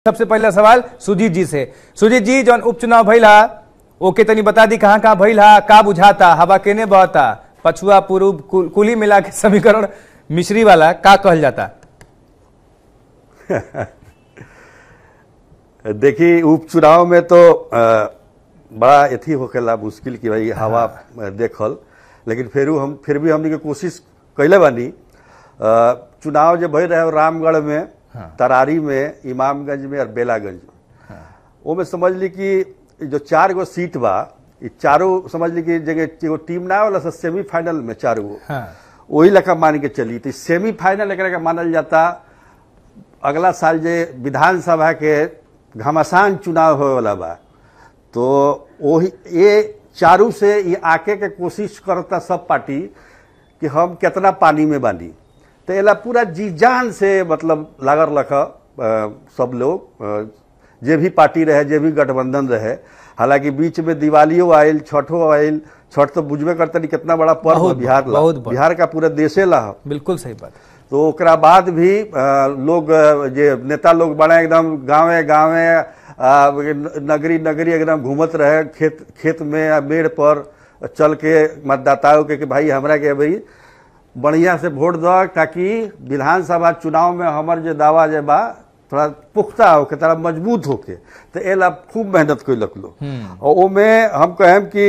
सबसे पहला सवाल सुजीत जी से सुजीत जी जौन उपचुनाव भइल हा ओके तनी बता दी कहाँ कहाँ भइल हा का बुझाता हवा केने बहता पछुआ पूर्व कुल, कुली मिला के समीकरण मिश्री वाला का कहल जाता देखिए उपचुनाव में तो अ, बड़ा अथी होखेला मुश्किल कि भाई हवा अ, देखल लेकिन फिर हम फिर भी हमने के कोशिश कैले बानी अ, चुनाव जो भई रहे रामगढ़ में तरारी में इमामगंज में और बेलागंज में ओमे समझ ली कि जो चार गो सीट बा ई चारों समझ ली कि जगह एगो टीम ना वाला सेमीफाइनल में चारों गो हाँ वही लेखा मान के चली तो सेमीफाइनल एकरा के मानल जाता अगला साल जे विधानसभा के घमासान चुनाव होए वाला बा तो वही ये चारू से ये आके के कोशिश करता सब पार्टी कि हम कितना पानी में बानी तो एला पूरा जी जान से मतलब लागल रख सब लोग अ, जे भी पार्टी रहे जे भी गठबंधन रहे हालांकि बीच में दिवालियो आयल छठो आयल छठ तो बुझबे करते नहीं कितना बड़ा पर्व बहुत है बिहार ला बहुत बड़ा। बिहार का पूरा देशे ला है। बिल्कुल सही बात तो ओकरा बाद भी अ, लोग अ, जे नेता लोग बड़ा एकदम गांवे गांवे अ, नगरी नगरी एकदम घूमत रहे खेत खेत में आ मेड़ पर चल के मतदाताओं के कि भाई हमरा के भाई बढ़िया से वोट दो ताकि विधानसभा चुनाव में हमर जे दावा जे बा थोड़ा पुख्ता होके थोड़ा मजबूत होके तो एला खूब मेहनत कैलक लोग और ओमे हम कहेम कि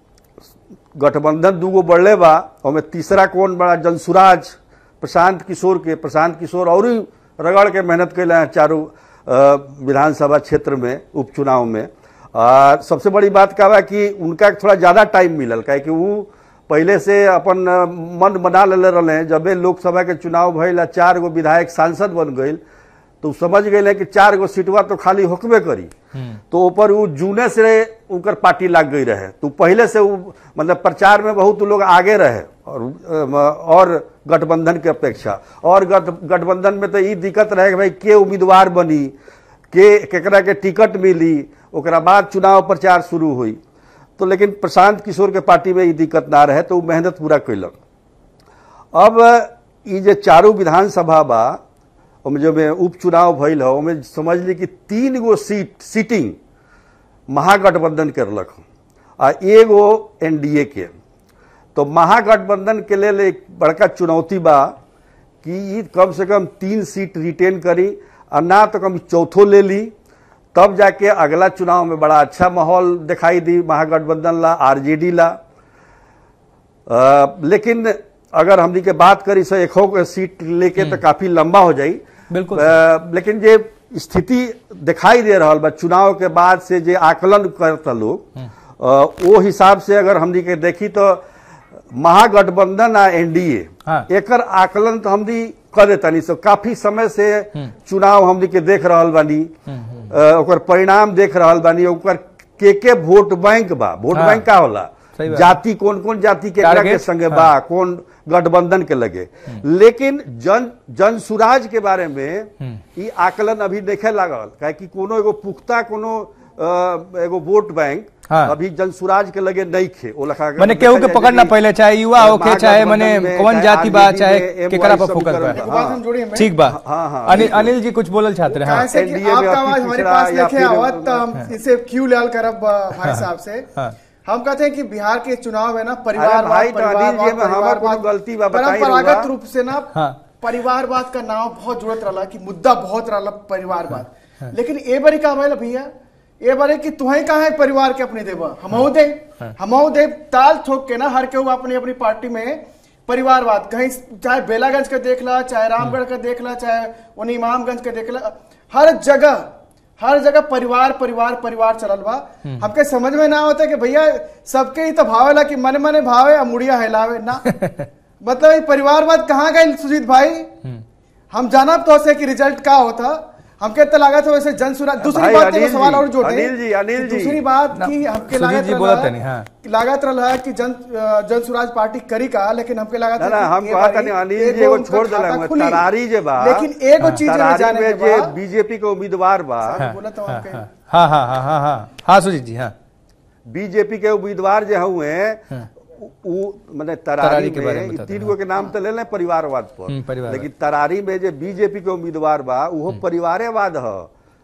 गठबंधन दूगो बढ़ले बा ओमे तीसरा कौन बड़ा जनसुराज प्रशांत किशोर के प्रशांत किशोर और ही रगड़ के मेहनत कैले हैं चारों अ, विधानसभा क्षेत्र में उपचुनाव में आ, सबसे बड़ी बात का बा कि उनका थोड़ा ज़्यादा टाइम मिलल काहे कि वो पहले से अपन अ, मन बना लेले रहे जबे लोकसभा के चुनाव भइल आ चार गो विधायक सांसद बन गई तो उ समझ गए कि चार गो सीटवा तो खाली होकबे करी तो ऊपर वो जूने से उनकर पार्टी लग गई रहे तो पहले से वो मतलब प्रचार में बहुत लोग आगे रहे और अम, और गठबंधन के अपेक्षा और गठ गठबंधन में तो ये दिक्कत रहे कि भाई के उम्मीदवार बनी के केकरा के टिकट मिली ओकरा बाद चुनाव प्रचार शुरू हुई तो लेकिन प्रशांत किशोर के पार्टी में ये दिक्कत ना रहे तो वो मेहनत पूरा कैलक अब ये जे चारों विधानसभा बा ओमे जो में उपचुनाव भइल है ओमे समझ ली कि तीन गो सीट सीटिंग महागठबंधन करलक हन, आ एगो एनडीए के तो महागठबंधन के लेल एक बड़का चुनौती बा कि ई कम से कम तीन सीट रिटेन करी आ ना तो कम चौथो ले ली तब जाके अगला चुनाव में बड़ा अच्छा माहौल दिखाई दी महागठबंधन ला आरजेडी ला अ, लेकिन अगर हमनी के बात करी से एक हो सीट लेके तो काफी लंबा हो जाई बिल्कुल अ, लेकिन जे स्थिति दिखाई दे रहा बा चुनाव के बाद से जे आकलन करता लोग अ, वो हिसाब से अगर हमनी के देखी तो महागठबंधन आ एनडीए हाँ। एकर आकलन तो हमनी कर देतानी सो काफी समय से चुनाव हमनी के देख रहल बानी अ, ओकर परिणाम देख रहल बानी ओकर के के वोट बैंक बा वोट हाँ। बैंक का होला सही बात। जाति कौन कौन जाति के एकरा के टारगेट? संगे बा कौन गठबंधन के लगे लेकिन जन जन सुराज के बारे में ई आकलन अभी देखे लागल काहे कि कोनो एगो पुख्ता कोनो अ, एगो वोट बैंक हाँ। अभी जन सुराज के लगे नहीं खे ओ लखा मने केहू के पकड़ना पहले चाहे युवा होके चाहे मने कौन जाति बा चाहे केकरा पर फोकस एक बा बात हम जोड़िए में ठीक बा हाँ, हाँ, अनिल अनिल जी कुछ बोलल चाहते रहे हाँ कहाँ से कि NDA में आपका अति आवाज हमारे पिछड़ा पास या लेके फिर- आवत तो हम इसे क्यों लाल करब अ, भाई साहब से हाँ। हम कहते हैं कि बिहार के चुनाव है ना अरे परिवारवाद भाई, तो अनिल जी, में हमार कोनो गलती बा, बताई परंपरागत रहुआ। रूप से ना हाँ। परिवारवाद का नाम बहुत जुड़त रहा कि मुद्दा बहुत रहा परिवारवाद लेकिन ए बारी का भइल भैया ए बारे कि तुहे कहा है परिवार के अपने देवा हमहू दे हमहू दे ताल ठोक के ना हर केहू अपनी अपनी पार्टी में परिवारवाद कहीं चाहे बेलागंज का देख ला चाहे रामगढ़ का देख ला चाहे उन्हीं इमामगंज का देख ला हर जगह हर जगह परिवार परिवार परिवार चलल बा हमके समझ में ना होता कि भैया सबके ही तो भावेला कि मने मने भावे आ मुड़िया हिलावे ना मतलब ये परिवारवाद कहाँ गए सुजीत भाई हम जानब तो से कि रिजल्ट का होता हमके तो लागत है वैसे जनसुरा दूसरी भाई, बात अनिल एगो सवाल जी, और जोड़े अनिल जी, अनिल कि जी। दूसरी बात ना, कि हमके सुजीत लागत जी रहला बोलत तनी, हाँ। कि लागत रहा है कि जन अ, जनसुराज पार्टी करी का लेकिन हमके लागत ना है ना कि हम ए कहत बारी नहीं अनिल जी एगो एगो उनका छोड़ खाता देला खुली। तरारी जे बा लेकिन एगो चीज हमें तरारी जाने में के जे बा बीजेपी के उम्मीदवार बा बोला तो हमके हाँ हाँ हाँ हाँ हाँ हाँ सुजीत जी हाँ बीजेपी के उम्मीदवार जो हुए उ माने तरारी तरारी के बारे में में बताते तीन गो के नाम तो ले लें परिवारवाद हम्म, पर परिवारवाद। लेकिन तरारी में जो बीजेपी के उम्मीदवार बा उहो परिवारेवाद ह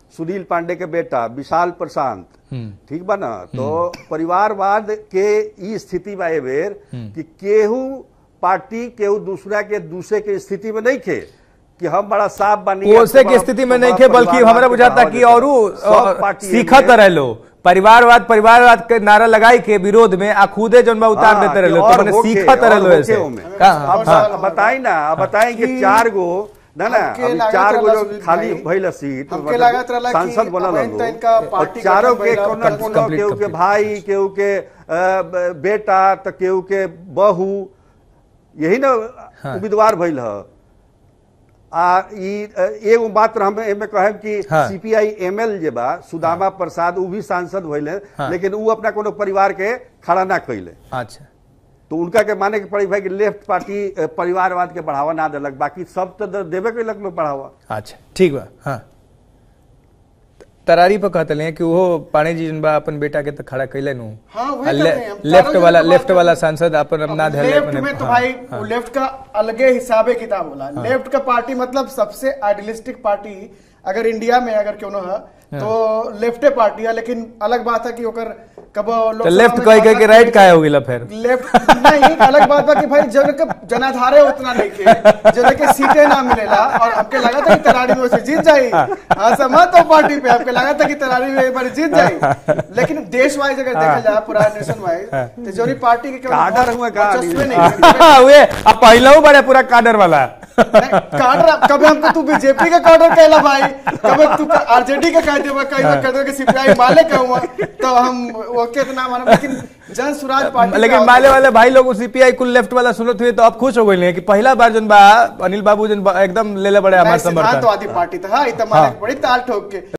सुनील पांडे के बेटा विशाल प्रशांत हम्म। ठीक बा ना तो परिवारवाद के ई स्थिति बा ए बेर कि केहू पार्टी केहू दूसरा के दूसरे के स्थिति में नहीं खे कि हम बड़ा साफ बनी ओसे की स्थिति में नहीं थे बल्कि हमरा बुझाता कि और सीखत रह लो परिवारवाद परिवारवाद के नारा लगाई के विरोध में आ खुदे जौन बा उतार देते रह लो तो मैंने सीखत रह लो ऐसे का हाँ, और हाँ, साल- बताई ना अब बताई कि कि चार गो ना ना हमके अभी लागत चार गो रहला जो सुनील खाली भाई, भइल सीट हमके मतलब लागत रहला कि सांसद बनल अब हलो, तो इनका और पार्टी चारों गठन के भइला, कोनो complete, कोनो केहू के complete। भाई केहू के अ, ब- बेटा तो केहू के बहू यही ना उम्मीदवार भइल ह आ ई अ, एगो बात हम एमे कहब कि हाँ। सीपीआई एमएल जे बा सुदामा प्रसाद उ भी सांसद भइले हाँ। लेकिन उ अपना कोनो परिवार के खड़ा ना कइले अच्छा तो उनका के माने के पड़ी भाई कि लेफ्ट पार्टी अ, परिवारवाद के बढ़ावा ना देलक बाकी सब तो द- देबे कैलक लोग बढ़ावा अच्छा ठीक बा हाँ तरारी पर कहते हैं कि वो पाणे जी जन बा अपन बेटा के तो खड़ा कैले नु हाँ, वही आ कहते हैं, हम लेफ्ट चारों वाला जन की लेफ्ट बात वाला करते सांसद अपन अब अपना धैले लेफ्ट अपने- में तो हाँ, भाई हाँ। वो लेफ्ट का अलगे हिसाबे किताब होला लेफ्ट का पार्टी मतलब सबसे आइडियलिस्टिक पार्टी अगर इंडिया में अगर क्यों ना है तो लेफ्टे पार्टी है लेकिन अलग बात है कि ओकर कब तो लेफ्ट कह कह के राइट काहे हो गेला फिर लेफ्ट नहीं अलग बात बा कि भाई जन के जनाधारे उतना नहीं के जन के सीटें ना मिलेला और हमके लगा था कि तरारी में से जीत जाई हाँ समझ तो पार्टी पे हमके लगा था कि तरारी में एक बार जीत जाई लेकिन देश वाइज अगर देखा जाए पूरा नेशन वाइज तो जोनी पार्टी के केवल काडर हुआ का वर्चस्व आदमी? नहीं वे अब पहला बड़े पूरा काडर वाला नहीं, काडर कभी हमको तू बीजेपी का काडर कहला भाई कभी तू आरजेडी का कह देबा कहीं कह देबा कि सीपीआई माले कहूंगा तो हम ओके इतना मानो लेकिन जन स्वराज पार्टी लेकिन का माले वाले भाई लोग सीपीआई कुल लेफ्ट वाला सुनत हुए तो अब खुश हो गए कि पहला बार जन बा अनिल बाबू जन बा एकदम ले ले बड़े हमारे नहीं, समर्थन सिद्धांतवादी पार्टी था हाँ, इत माने हाँ। बड़ी ताल ठोक के